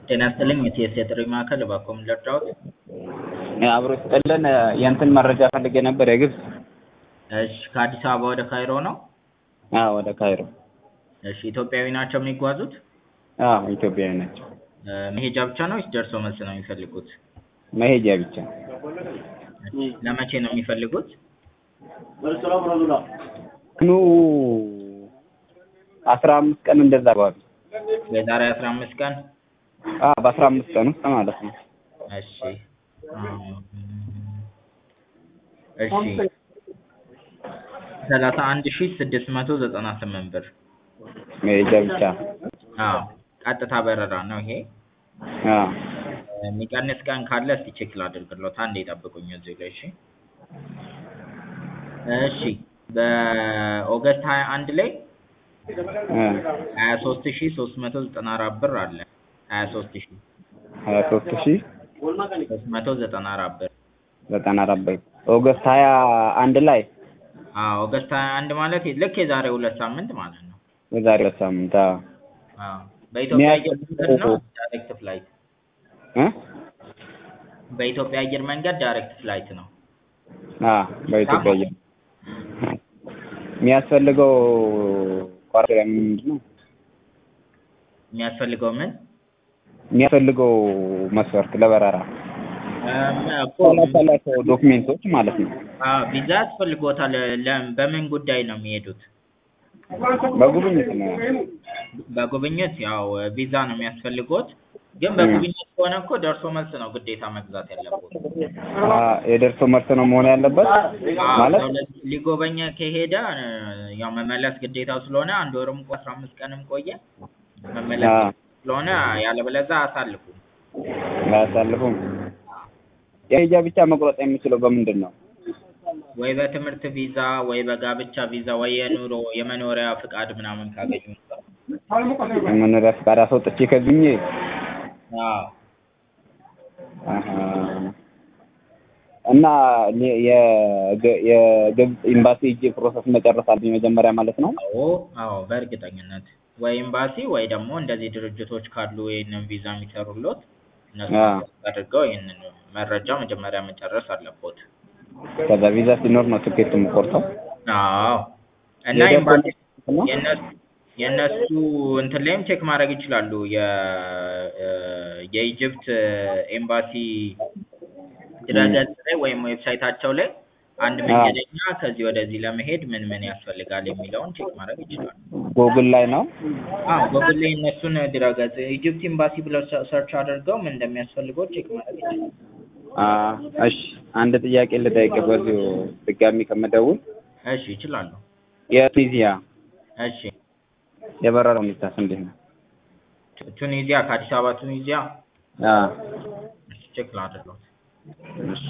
ጤና ይስጥልኝ የቲኤስ የጥሪ ማዕከል እባክዎ ምን ልርዳዎት? አብሮ ይስጥልን የእንትን መረጃ ፈልጌ ነበር የግብፅ እሺ ከአዲስ አበባ ወደ ካይሮ ነው? አዎ ወደ ካይሮ እሺ ኢትዮጵያዊ ናቸው የሚጓዙት? አዎ ኢትዮጵያዊ ናቸው መሄጃ ብቻ ነው ወይስ ደርሶ መልስ ነው የሚፈልጉት? መሄጃ ብቻ ለመቼ ነው የሚፈልጉት? ኑ አስራ አምስት ቀን እንደዛ አካባቢ የዛሬ አስራ አምስት ቀን አዎ በአስራ አምስት ቀን ውስጥ ማለት ነው እሺ እሺ ሰላሳ አንድ ሺህ ስድስት መቶ ዘጠና ስምንት ብር መሄጃ ብቻ አዎ ቀጥታ በረራ ነው ይሄ አዎ የሚቀንስ ቀን ካለ እስኪ ቼክ ላድርግልዎት አንዴ ይጠብቁኝ እዚህ ላይ እሺ እሺ በኦገስት ሀያ አንድ ላይ ሀያ ሶስት ሺህ ሶስት መቶ ዘጠና አራት ብር አለ ሀያ ሶስት ሺህ ሀያ ሶስት ሺህ ሶስት መቶ ዘጠና አራት ብር ዘጠና አራት ብር ኦገስት ሀያ አንድ ላይ አዎ ኦገስት ሀያ አንድ ማለት ልክ የዛሬ ሁለት ሳምንት ማለት ነው የዛሬ ሁለት ሳምንት አዎ አዎ በኢትዮጵያ አየር መንገድ ነው ዳይሬክት ፍላይት እ በኢትዮጵያ አየር መንገድ ዳይሬክት ፍላይት ነው አዎ በኢትዮጵያ አየር የሚያስፈልገው ቋሪያ ምንድን ነው የሚያስፈልገው ምን የሚያስፈልገው መስፈርት ለበረራ እኮ ያላቸው ዶክሜንቶች ማለት ነው አዎ ቪዛ ያስፈልግዎታል ለ- በምን ጉዳይ ነው የሚሄዱት በጉብኝት ነው በጉብኝት ያው ቪዛ ነው የሚያስፈልግዎት ግን በጉብኝት ከሆነ እኮ ደርሶ መልስ ነው ግዴታ መግዛት ያለብዎት አ የደርሶ መልስ ነው መሆን ያለበት ማለት ሰው ለ- ሊጎበኝ ከሄደ ያው መመለስ ግዴታው ስለሆነ አንድ ወርም ቆ አስራ አምስት ቀንም ቆየ መመለስ አ ስለሆነ ያለበለዚያ አያሳልፉም አያሳልፉም የመሄጃ ብቻ መቁረጥ የሚችለው በምንድን ነው ወይ በትምህርት ቪዛ ወይ በጋብቻ ቪዛ ወይ የኑሮ የመኖሪያ ፍቃድ ምናምን ካገኙ የመኖሪያ ፈቃድ አስወጥቼ ከዝኜ አዎ አሀ እና የ- የግ- የግብፅ ኤምባሲ ሄጄ ፕሮሰስ መጨረስ አለብኝ መጀመሪያ ማለት ነው አዎ አዎ በእርግጠኝነት ወይ ኤምባሲ ወይ ደግሞ እንደዚህ ድርጅቶች ካሉ ይህንን ቪዛ የሚሰሩልዎት እነሱ አ አድርገው ይህንን መረጃ መጀመሪያ መጨረስ አለብዎት ከዛ ቪዛ ሲኖር ነው ትኬት የምቆርጠው አዎ እና የደርሶ ኤምባሲ መልስ ነው የእነሱ የእነሱ እንትን ላይም ቼክ ማድረግ ይችላሉ የ የኢጅፕት ኤምባሲ ድረገጽ ላይ ወይም ዌብሳይታቸው ላይ አንድ አ መንገደኛ ከዚህ ወደዚህ ለመሄድ ምን ምን ያስፈልጋል የሚለውን ቼክ ማድረግ ይችላሉ። ጎግል ላይ ነው አዎ ጎግል ላይ እነሱን ድረገጽ ኢጅፕት ኤምባሲ ብለው ሰ- ሰርች አድርገው ምን እንደሚያስፈልገው ቼክ ማድረግ ይችላሉ። አ እሺ አንድ ጥያቄ ልጠይቅ በዚሁ ድጋሚ ከምደውል እሺ ይችላሉ። የቱኒዚያ እሺ የበረራ ሁኔታስ እንዴት ነው ቱ- ቱኒዚያ ከአዲስ አበባ ቱኒዚያ አ እሺ ቼክ ላድርገው። እሺ